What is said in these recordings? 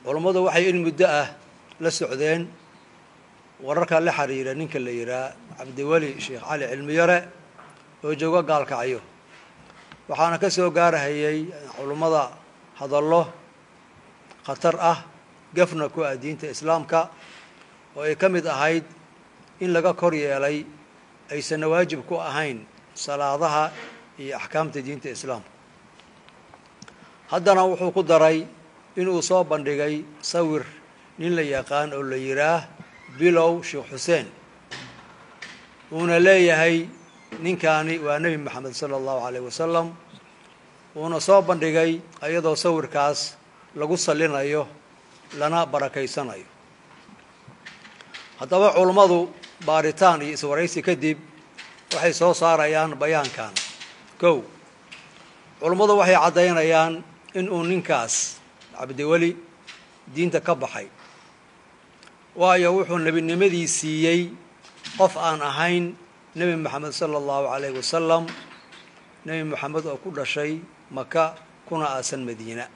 culummadu waxay in muddo ah la socdeen wararka la xiriira ninka la yidhaah cabdiweli sheekh cali cilmiyare oo jooga gaalkacyo waxaana ka soo gaarahayay culummada hadallo khatar ah gafna ku ah diinta islaamka oo ay ka mid ahayd in laga kor yeelay aysanna waajib ku ahayn salaadaha iyo axkaamta diinta islaamka haddana wuxuu ku daray inuu soo bandhigay sawir nin la yaqaan oo la yidhaah bilow sheekh xuseen uuna leeyahay ninkaani waa nebi moxamed sala allahu calayh wasalam uuna soo bandhigay iyadoo sawirkaas lagu sallinayo lana barakaysanayo haddaba culummadu baaritaan iyo iswaraysi kadib waxay soo saarayaan bayaankan kow culummadu waxay caddaynayaan in uu ninkaas cabdiweli diinta ka baxay waayo wuxuu nebinimadii siiyey qof aan ahayn nebi moxamed sala allahu calayh wasalam nebi moxamed oo ku dhashay maka kuna aasan madiina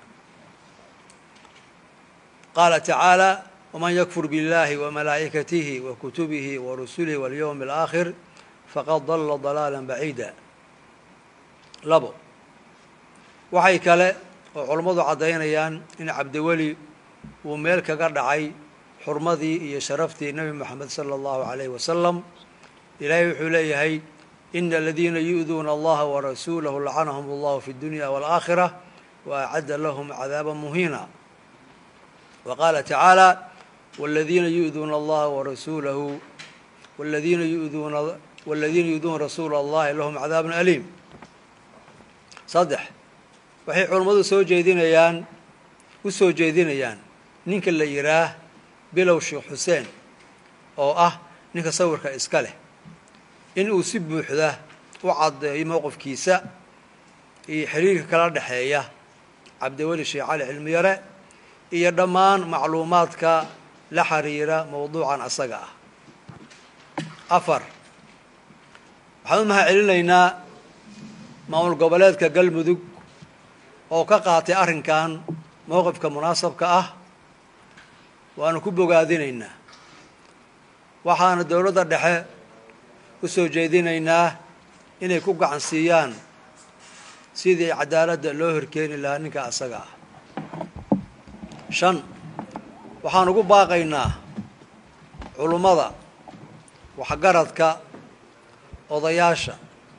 qaala tacaala waman yakfur biاllahi wamalaa'ikatihi wa kutubihi wa rusulihi walyowmi alaakhir faqad dalla dalaala baciida labo waxay kale oo culummadu caddaynayaan in cabdiweli uu meel kaga dhacay xurmadii iyo sharaftii nebi moxamed sala allahu calayh wasalam ilaahay wuxuu leeyahay ina aladiina yu'duuna allaha warasuulahu lacanahum allahu fi اdunya waalaakhira wa acadda lahum cadaaba muhiina wa qaala tacaala wladiina yu'duuna allaha warasuulahu wladiina yuduuna waladiina yu'duuna rasuula allahi lahum cadaabun aliim saddex waxay culummadu soo jeedinayaan u soo jeedinayaan ninka la yidhaah bilow sheekh xuseen oo ah ninka sawirka iska leh in uu si buuxda u caddeeyo mowqifkiisa iyo xiriirka kala dhexeeya cabdiweli sheekh cali cilmiyare iyo dhammaan macluumaadka la xiriira mowduucan asaga ah afar waxaan u mahad celinaynaa maamul goboleedka galmudug oo ka qaatay arrinkan mowqifka munaasabka ah waanu ku bogaadinaynaa waxaana dowladda dhexe u soo jeedinaynaa inay ku gacan siiyaan sidii cadaaladda loo horkeeni lahaa ninka asaga ah shan waxaan ugu baaqaynaa culummada waxgaradka odayaasha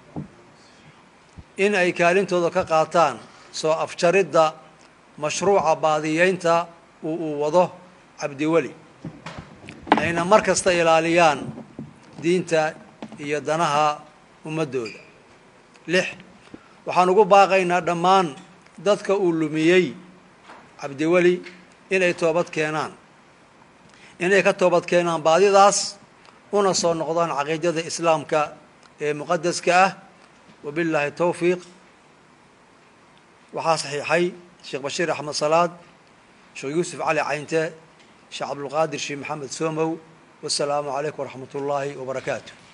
in ay kaalintooda ka qaataan soo afjaridda mashruuca baadiyeynta uu uu wado cabdiweli ayna mar kasta ilaaliyaan diinta iyo danaha ummaddooda lix waxaan ugu baaqaynaa dhammaan dadka uu lumiyey cabdiweli inay toobad keenaan inay ka toobad keenaan baadidaas una soo noqdaan caqiidada islaamka ee muqadaska ah wabillaahi towfiiq waxaa saxiixay sheekh bashiir axmed salaad sheekh yuusuf cali caynte sheekh cabdulqaadir sheekh maxamed soomow wasalaamu calaykum waraxmat ullaahi wabarakaatu